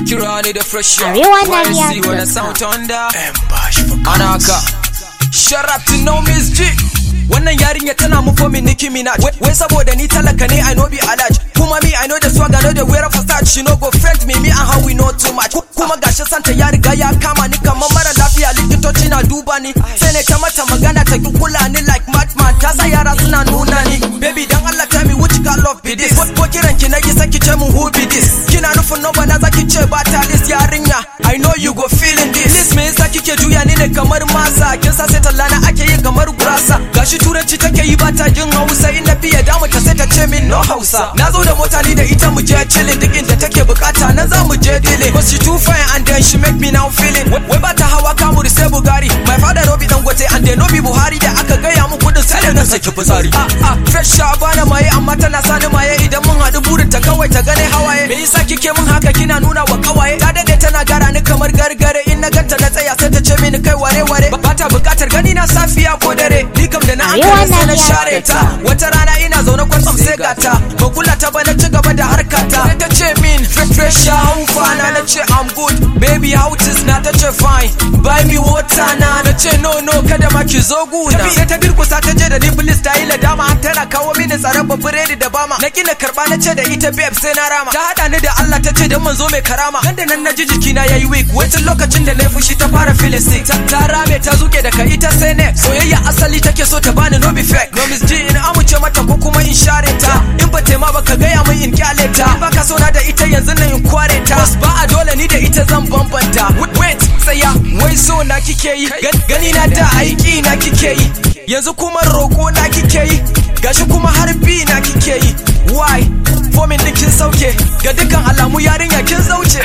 kira ni da fresh air. Arewa Why na see when iya I sound thunder Bash for Anaka Shut up to know Miss G Wannan yarinya tana mu for me Nicki Minaj Wai- Wai saboda ni talaka ne I know be alaj Kuma me I know the swag I know the wear of a start She no go friend me me and how we know too much Ku- Kuma gashi santa ya riga ya kama ni kamar mara lafiya likitoci na duba ni Sai ne ta mata magana ta ki kula ni like madman Ta sa yara suna nuna ni Baby dan Allah tell me which kind love be this Ko ko kiran ki na yi saki ce mun who be this Kina nufin no bana zaki ce ba ta list yarinya I know you go feeling this List me yasa kike juya ni ne kamar masa Kin sa sai tallana ake yi kamar gurasa Gashi turanci take yi ba ta jin Hausa in na fiye damu ta sai ta ce min no Hausa Na zo da mota ni da ita mu je chilling duk inda take bukata nan za mu je dile Cause she too fine and then she make me now feeling Wai wai ba ta hawa kamuri sai Bugari My father no be Dangote and they no be Buhari da aka gaya mu kudin sai da nan saki fitsari Ah ah fresh sha bana maye amma tana sani maye idan mun haɗu burin ta kawai ta gane hawaye Me yasa kike mun haka kina nuna wa kawaye Ta dade tana gara ni kamar gargare in na ganta na tsaya sai ta ce mini kai ware ware ba ta bukatar gani na safiya ko dare ni kam da na Arewa hankali sai na na share iya ta wata rana ina zaune kwatsam sai gata ba kula ta ba na ci gaba da harkata sai ta ce min fresh how fana na ce I'm good baby how it is na ta ce fine buy me water na na ce no no kada ma ki zo guna tafi ta durkusa ta je da ni please ta yi ladama har tana kawo mini tsaron biredi da bama na kina karba na ce da ita babe sai na rama ta hada ni da Allah ta ce dan manzo mai karama nan da nan na ji jikina yayi weak wacin lokacin da na yi fushi ta fara feeling sick ta, ta rame ta zuke daga ita sai ne soyayya asali take so ta bani no be fake no miss G in amince mata ko kuma in share ta in ba tema ba ka gaya min in kyale ta in baka so na da ita yanzu nan in kware ta Bas ba a dole ni da ita zan bambanta Wait, wait tsaya wai so na kike yi Gan- gani na da aiki na kike yi yanzu kuma roko na kike yi gashi kuma harbi na kike yi why fomin din kin sauke ga dukkan alamu yarinya kin zauce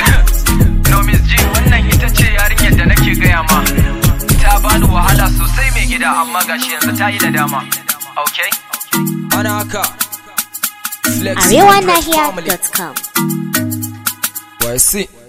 No Miss G wannan ita ce yarinyar da nake gaya ma. Ta bani wahala sosai mai gida amma gashi yanzu ta yi da dama. Okay? ana haka flex arewanahiya.com Why see